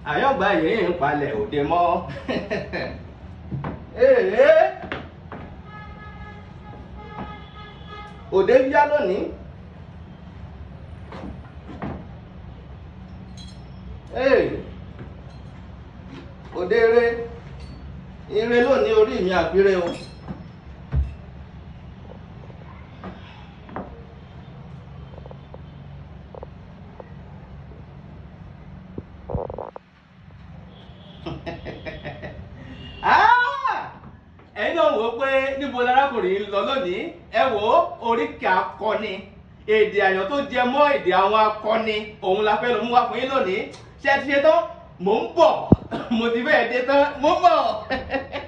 àyọ̀gbá yìí ń palẹ̀ òde mọ́ ee òde yá lónìí ee òde eré eré lónìí orí mi àpérè o. ẹ̀yin náà wò ó pé níbo lárákùnrin lọ lónìí ẹ wò ó oríkì akọni èdè àyàn tó jẹ mọ́ èdè àwọn akọni òun la fẹ́ lọ mú wá fún yín lónìí ṣé ẹ ti ṣe tán mò ń bọ̀ mo ti fẹ́ dé tán mò ń bọ̀.